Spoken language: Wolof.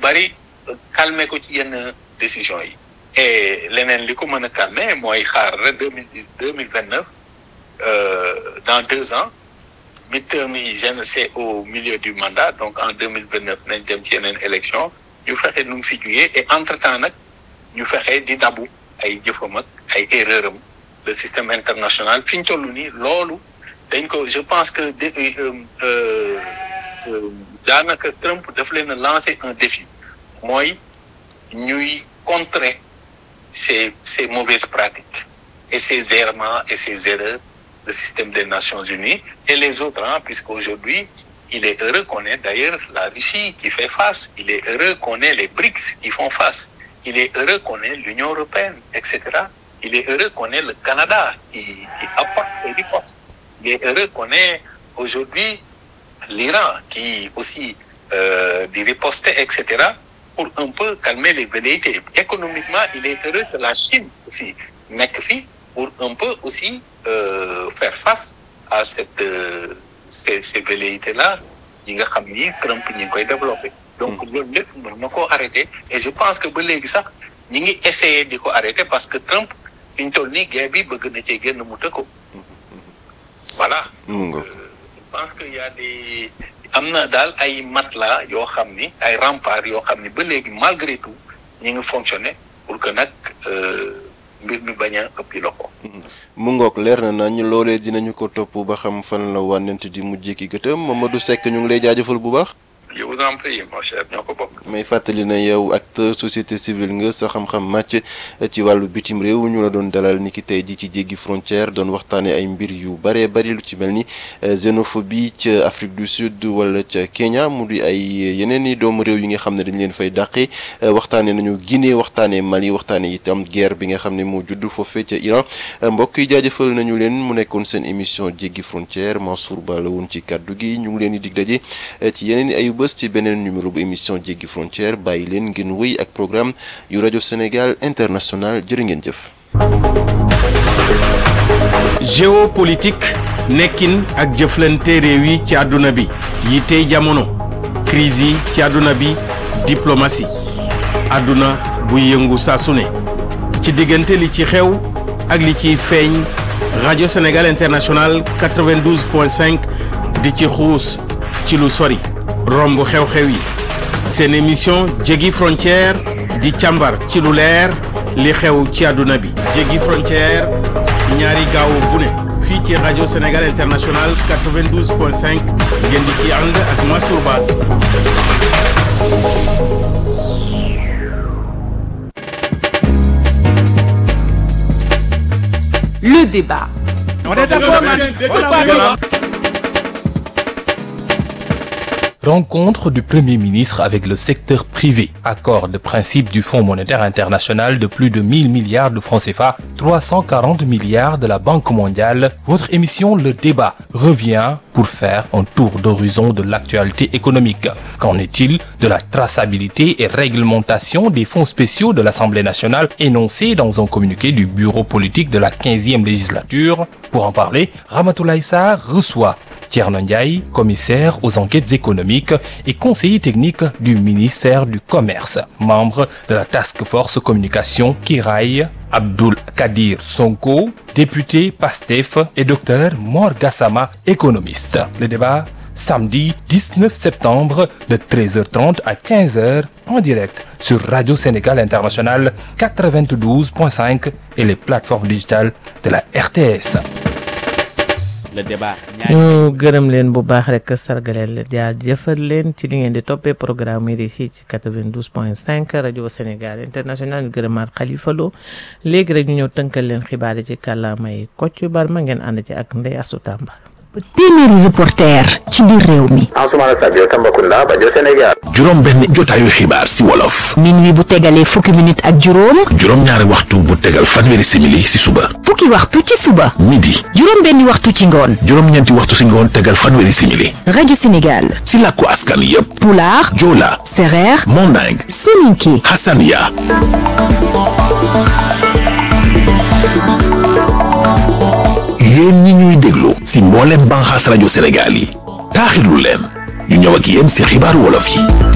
bari calmer ko ci yenn décision yi et leneen li ko mën a calmer mooy xaar rek deux mille dix deux mille vingt neuf dans deux ans midterm yi gén c'est au milieu du mandat donc en deux mille vingt neuf nañ dem ci yeneen élection ñu fexe nu mu fi jugee et entre temps nag ñu fexe di dabu ay jëfam ak ay erreur am le système international fi ñu toll nii loolu dañ ko je pense que daanaka Trump daf leen a lancer un défi mooy ñuy contrer ces ces mauvaises pratiques et ces errements et ces erreurs le système des Nations Unies et les autres hein, puisqu'aujourd'hui il est heureux qu'on ait d'ailleurs la Russie qui fait face il est heureux qu'on ait les BRICS qui font face il est heureux qu'on ait l'Union européenne etc il est heureux qu'on ait le Canada qui qui apporte et riposte il est heureux qu'on ait aujourd'hui l'Iran qui aussi euh, dit riposter etc pour un peu calmer les velléités économiquement il est heureux que la Chine aussi nekk fi pour un peu aussi euh, faire face à cette euh, ces ces velléités là yi nga xam ni Trump ñi ngi koy développer donc loolu lépp mën na koo arrêter et je pense que ba léegi sax ñi ngi essayer di ko arrêter parce que Trump fi ñu toll nii guerre bi bëgg na cee génn mu tëkko voilà donc je pense que y a des am na daal ay matelas yoo xam ni ay remparts yoo xam ni ba léegi malgré tout ñi ngi fonctionner pour que nag mbir mi bañ a ëppi loxo. mu ngoog leer na nañ loolee dinañu ko topp ba xam fan la wànnent di mujjee ki gëtëm Mamadou Seck ñu ngi lay jaajëfal bu baax. je vous en prie mon cher ñoo ko bokk. may fàttali na yow acteur société civile nga sa xam-xam màcc ci wàllu bitim réew ñu la doon dalal ni ki tey ji ci jéggi frontière doon waxtaane ay mbir yu bëree bëri lu ci mel ni xénophobie ca Afrique du Sud wala ca Kenya mu di ay yeneen i doomu réew yi nga xam ne dañ leen fay dàqe waxtaane nañu Guinée waxtaane Mali waxtaane itam guerre bi nga xam ne moo judd foofee ca Iran mbokk yi jaajëfal nañu leen mu nekkoon seen émission jéggi frontière Mansour Ba la woon ci kàddu gi ñu ngi leen di dig daje ci yeneen i ayu bés ci beneen numéro bu émission jéggi frontière bàyyi leen ngeen wéy ak programme yu rajo Sénégal international jërë ngeen jëf. géopolitique nekkin ak jëflante réew yi ci àdduna bi yi tey jamono crise yi ci àdduna bi diplomatie àdduna buy yëngu saa su ne ci diggante li ci xew ak li ciy feeñ rajo Sénégal international 92.5 di ci xuus ci lu sori. romb xew-xew yi seen émission jéggi frontière di càmbar ci lu leer li xew ci àdduna bi jéggi frontière ñaari gaawu bu ne fii ci rajo Sénégal international 92.5 ngeen di ci ànd ak Mansour Ba Le débat. On est d'accord, Rencontre du Premier ministre avec le secteur privé. Accord de principe du Fonds monétaire international de plus de 1000 milliards de francs CFA, 340 milliards de la Banque mondiale. Votre émission Le Débat revient pour faire un tour d'horizon de l'actualité économique. Qu'en est-il de la traçabilité et réglementation des fonds spéciaux de l'Assemblée nationale énoncés dans un communiqué du bureau politique de la 15e législature Pour en parler, Ramatoulaye Sarr reçoit Thierno Ndiaye, commissaire aux enquêtes économiques et conseiller technique du ministère du Commerce, membre de la Task Force Communication Kiraï, Abdul Kadir Sonko, député PASTEF et docteur Mor Gassama, économiste. Le débat samedi 19 septembre de 13h30 à 15h en direct sur Radio Sénégal International 92.5 et les plateformes digitales de la RTS. le débat. ñu gërëm leen bu baax rek sargaleel leen jaajëfal leen ci li ngeen di toppee programme yi fii ci 92.5 rajo Sénégal international ñu gërëmaat Khalifa Lo léegi rek ñu ñëw tënkal leen xibaar yi ci kàllaamay Kocc Barma ngeen ànd ci ak Ndeye Assou Tamba. téeméeri reporter ci biir réew mi. Ansoumana Sadio Tambacounda rajo Sénégal. juróom benn jotaayu xibaar si wolof. minuit bu tegalee fukki minute ak juróom. juróom ñaari waxtu bu tegal fanweeri simili si suba. fukki waxtu ci suba. midi. juróom benni waxtu ci ngoon. juróom ñeenti waxtu si ngoon tegal fanweeri simili. rajo Sénégal. si làkku askan yépp. Pulaar. Joola. Sereer. Manding. Soninké. Hassania. yéen ñi ñuy déglu si mboolem banxaas rajo Sénégal yi taaxirlu leen ñu ñëw ak yéen si xibaaru wolof yi